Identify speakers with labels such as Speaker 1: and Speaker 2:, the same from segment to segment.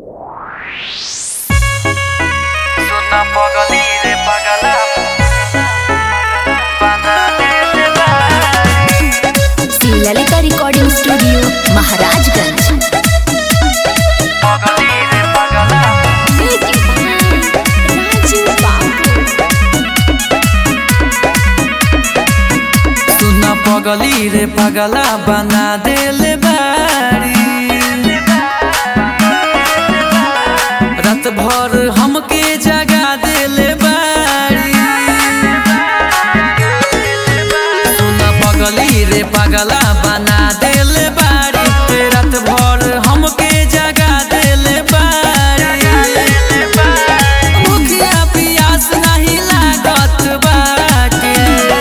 Speaker 1: Suena pagali de pagala Banane de bari
Speaker 2: Shri Lalita recording studio Maharajganj
Speaker 1: Pagali de pagala सुना पगली रे पगला बना देले बारी रात भर हमके जगा देले बारी सुना पगली रे पगला बना देले बारी रात भर हमके जगा देले बारी भूखिया पियास नहीं लागत बाटे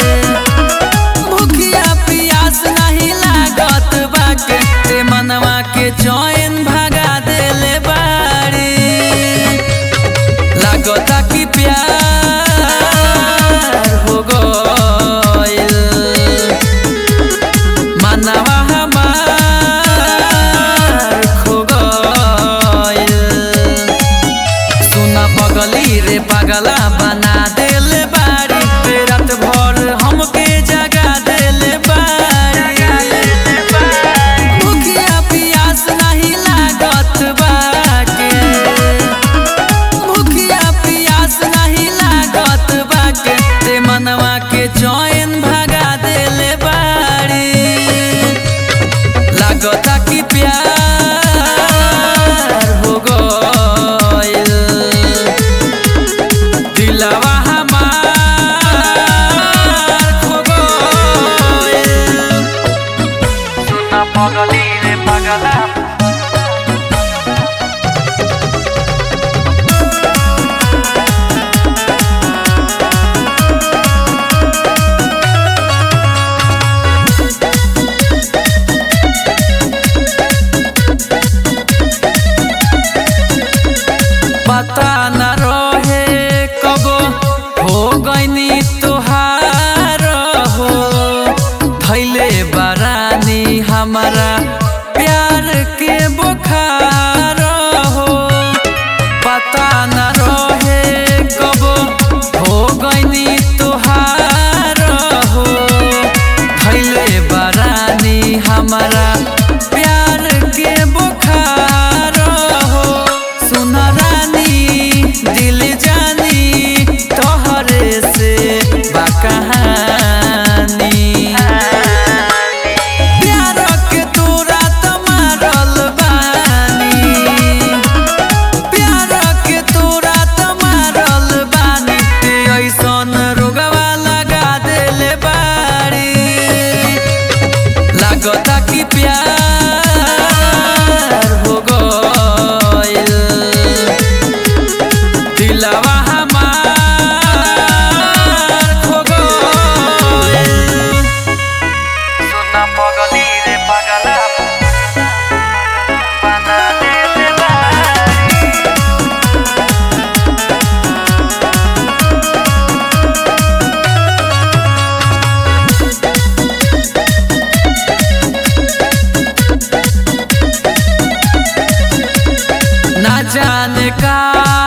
Speaker 1: भूखिया पियास नहीं लागत बाटे ते मनवा के चैन भगा देले बाड़ी लागता कि प्यार हो गइल मनवा हमार खो गइल सुना पगली रे पगला बना देले बारी ते रात भर हमके जगा देले बारी भूखिया पियास नहीं लागत बाटे भूखिया पियास नहीं लागत बाटे ते मनवा के चैन भगा देले बारी लागता कि प्यार हो गइल दिलवा हमार खो गइल सुना पगली रे पगला पता न रहे कब हो गईनी तुहार हो भैले बरानी हमारा प्यार के बुखार हो पता न रहे कब हो गईनी तुहार हो भैले बरानी हमारा प्यार के बुखार हो सुन रानी दिल जानी तोहरे से बा कहानी प्यार के तोरा त मारल बानी प्यार के तोरा त मारल बानी ते ऐसन रोगवा लगा देले बाड़ी लागता कि प्यार हो गइल दिलवा हमार खो गइल सुना पगली रे पगला बना देले बारी ना जाने का